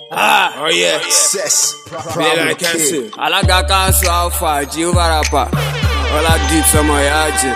Ah, Oh yeah. Success. Yeah, Problem like I kid. said. alága kanṣu alfa jehovah rapper ọlá deep sọmọ ìyá jẹ.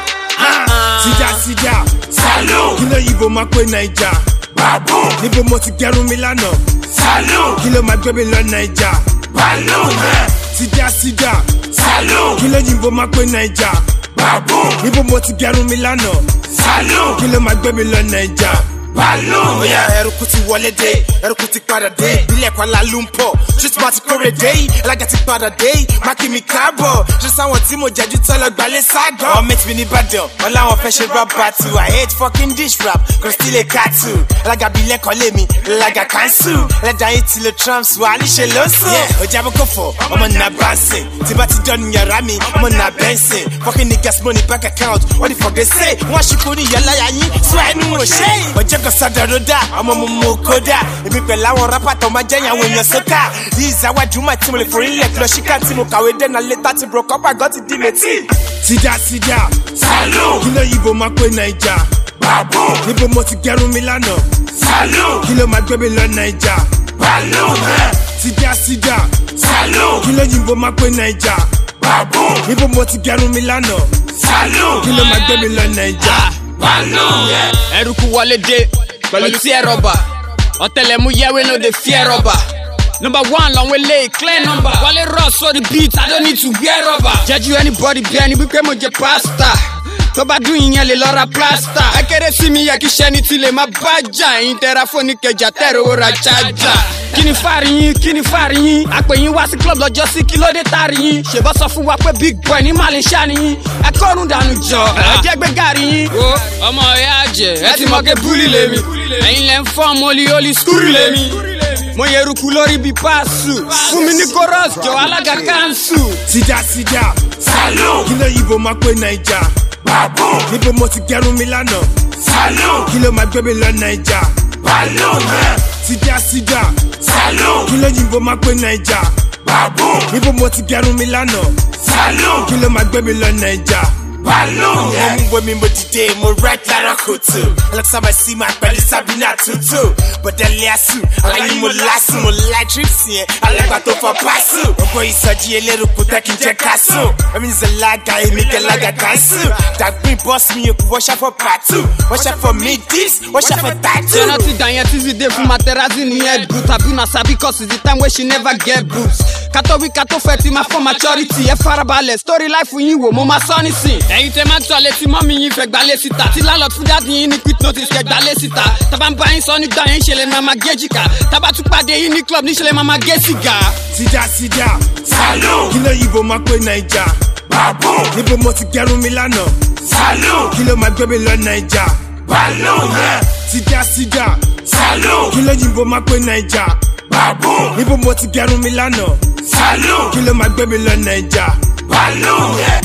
Sija sija. Salo. Kí ló yìnbó máa pé Naija? Babu. Níbo mo ti gẹrun mi lánàá? Salo. Kí ló máa gbé mi lọ Naija? Balu. Sija sija. Salo. Kí ló yìnbó máa pé Naija? Babu. Níbo mo ti gẹrun mi lánàá? Salo. Kí ló máa gbé mi lọ Naija? Balu. Bóyá ẹrùkú ti wọlé dé, ẹrùkú ti padà dé, ìbílẹ̀ Kuala Lumpur, ṣùtì máa ti kórè dé, alága ti padà dé, mákì mi káàbọ̀, ṣé sáwọn tí mo jẹ́jú tọ́lọ̀ gbalẹ̀ ságọ̀. Ọmọ mi ní Ìbàdàn, wọn láwọn fẹ́ ṣe rap battle, I hate fucking dish rap, kò still a cattle, alága bí lẹ́kọ̀ọ́ lé mi, alága cancel, ẹlẹ́dàá yìí ti lo trumps wà níṣẹ́ ló sùn. Ọjà bó kò fọ̀, ọmọ nà bánsìn, tí bá ti dọ́nu yàrá mi, ọmọ nà bẹ́ńsìn, fucking niggas money bank account, what the fuck they say, wọ́n ṣùkú ní yàrá yín, sọ ẹnu ò ṣe. Ọjọ́ kan sọ̀dọ̀ ló dà, ọmọ mo mú kódà, èmi pẹ̀lú àwọn rápá tó máa jẹ́yìn àwọn èèyàn sókà. These are Juma tí mo lè forí lẹ̀ lọ síkà tí mo kàwé dẹ́nà létà tí bro kọ́pà gan ti di létí. Sida sida, salo, kí ló yìnbó máa pé Naija? Babu, níbo mo ti gẹrun mi lánàá? Salo, kí ló máa gbé mi lọ Naija? Balu, sida sida, salo, kí ló yìnbó máa pé Naija? Babu, níbo mo ti gẹrun mi lánàá? Salo, kí ló máa gbé mi lọ Naija? Balu, ẹrùkú wọlé dé pẹ̀lú tí ẹ rọ̀bà ọ̀tẹlẹ̀múyẹ́ wey no dey fear rọ̀bà. Number one lọ́wọ́ ilé clear number. Wálé rush for the beat, I don't need to wear rubber. Jẹ́jú anybody bí ẹni wípé mo jẹ pasta. Tó bá dún ìyẹn lè lọ ra plasta. Akéré sí mi yẹ kí sẹ́ni tí lè má bájà. Ẹ̀yin tẹ́ra fóònù kẹjà tẹ̀rọ owó ra chájà. Kí ni fàrí yín? Kí ni fàrí yín? Àpè yín wá sí club lọ́jọ́ sí kí ló dé tàrí yín. Ṣèbọ́ sọ fún wa pé big boy ní Màlẹ́ṣà ni yín. Ẹ kọ́run dànù jọ, ẹ jẹ́ gbé gàrí yín. Wo ọmọ ìyá àjẹ́, ẹ ti mọ̀ ké búlì lèmi. Ẹ̀yin lẹ́ ń fọ́ mọ́lí olí skúrì lèmi mo yẹ eruku lórí bíi paṣu fún mi ní chorus jọ alága kanṣu. sida sida, salo, kí ló yìnbó máa pé Naija? Babu, níbo mo ti gẹrun mi lánàá? Salo, kí ló máa gbé mi lọ Naija? Balu, sida sida, salo, kí ló yìnbó máa pé Naija? Babu, níbo mo ti gẹrun mi lánàá? Salo, kí ló máa gbé mi lọ Naija? Balu, mo mú bomi mo dìde mo rẹ lára kòtò alexa sí máa pẹ̀lú Sabina tuntun bọ̀dẹ̀lẹ̀ àṣù aláyé mo lásù mo láì trips yẹn alẹ́gbà tó fọ pásù gbogbo ìsọjí elérò kò tẹ́ kí n jẹ́ kásù èmi ń zẹ̀lága èmi kẹlága kásù dàgbìn bọ́ọ̀sì mi yòókù wọ́n ṣàfọ̀ pàtó wọ́n ṣàfọ̀ midis wọ́n ṣàfọ̀ tàtú. ṣé rántí dàyẹn tí sì dé fún materazzi ní head boot àbí na sabi cause it's the time wey she never get boots kátó wí kátó fẹ́ ti máa fọ́ maturity ẹ farabalẹ̀ story life yín wò mo máa sọ nísìn. ẹ̀yin tẹ máa ń tọ́ létí mọ́mí yín fẹ́ gbalẹ̀ síta tí landlord fún dáàdì yín ní quick notice kẹ́ gbalẹ̀ síta tábà ń bá yín sọ nígbà yẹn ṣẹlẹ̀ máa máa gé jìkà tábà tún pàdé yín ní club níṣẹ̀lẹ̀ máa máa gé sìgá. sida sida, salo, kí ló yìnbó máa pé Naija? Babu, níbo mo ti gẹrun mi lánàá? Salo, kí ló máa gbé mi lọ Naija? Balu, sida sida, salo, kí ló yìnbó máa pé Naija? Babu, níbo mo ti gẹrun mi lánàá? Salo, kí ló máa gbé mi lọ Naija? Balu,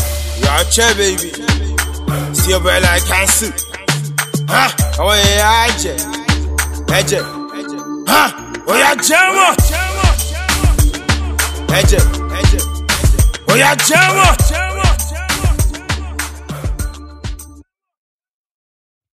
yà chẹ́ baby, sí ọbẹ̀ like kanṣu, àwọn èèyàn á jẹ, ẹ̀jẹ̀, òyà jẹ́ wọ̀ ẹ̀jẹ̀ ẹ̀jẹ̀ òyà jẹ́ wọ̀.